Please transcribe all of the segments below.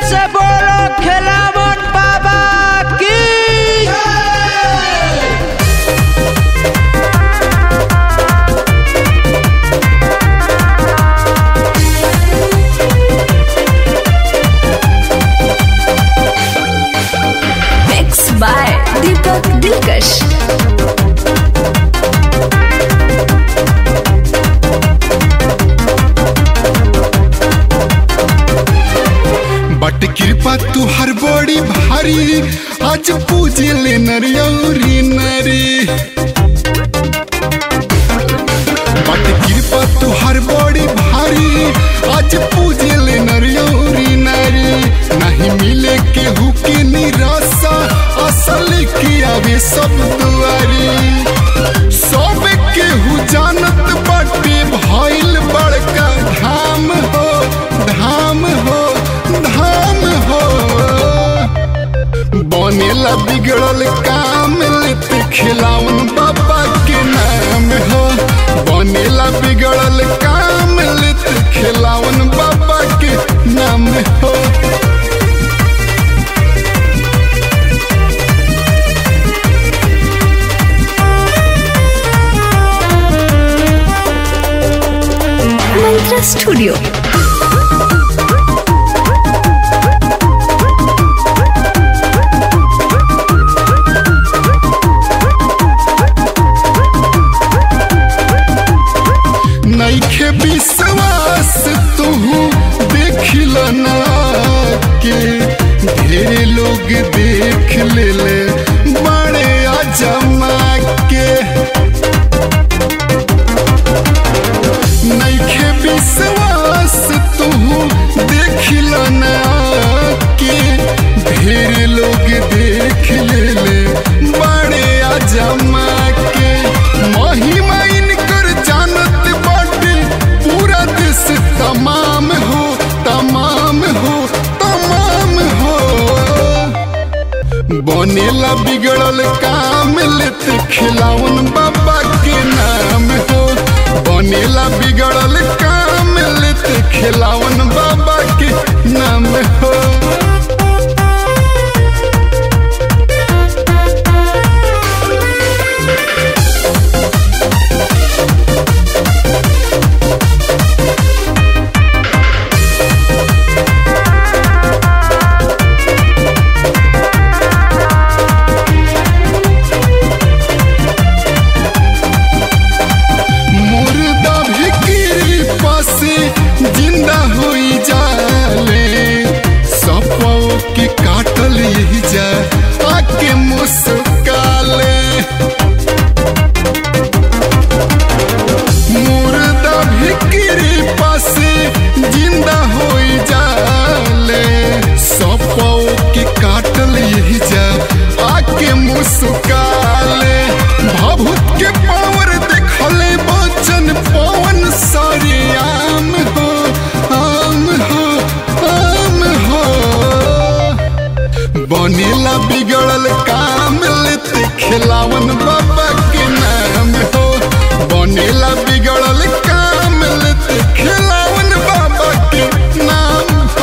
से बोलो खिलावन बाबा की Mixed by Deepak Dilkash. बट कृपा तू हर बड़ी भारी आज पूजे ले नरियौरी नरी बट कृपा तू हर बड़ी भारी आज पूजे ले नरियौरी नरी नहीं मिले केहू के निराशा असल की आवे सब दुआरी सब केहू जानत बाटे भइल बड़का धाम हो धाम हो धाम हो बनेला बिगड़ल काम लेते खिलावन बाबा के नाम हो बनेला बिगड़ल काम लेते खिलावन बाबा के नाम हो Mantra Studio. नैखे विश्वास तुहू देखिल ना के ढेरे लोग देख ले ले बड़े अजमा के नैखे विश्वास तुहू देखिल ना के ढेरे लोग देख ले ले बड़े अजमा के महिमा इनकर जानत बाटे पूरा देश तमाम हो तमाम हो तमाम हो बनेला बिगड़ल काम लेते खिलावन बाबा के नाम हो बनेला बिगड़ल काम लेते खिलावन बाबा के नाम हो मुर्दा भी कृपा से जिंदा होई जाले सपो के काटल यही जा आके मुस्काले मुर्दा भी कृपा से जिंदा होई जाले सपो के काटल यही जा आके मुस्काले भभूत के पावर देखले बचन पवन सारे आम हो आम हो आम हो बनेला बिगड़ल काम लेते खिलावन बाबा के नाम हो बनेला बिगड़ल काम लेते खिलावन बाबा के नाम हो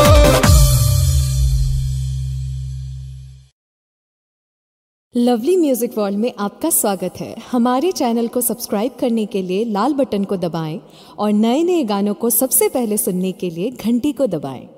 लवली म्यूजिक वर्ल्ड में आपका स्वागत है हमारे चैनल को सब्सक्राइब करने के लिए लाल बटन को दबाएं और नए नए गानों को सबसे पहले सुनने के लिए घंटी को दबाएं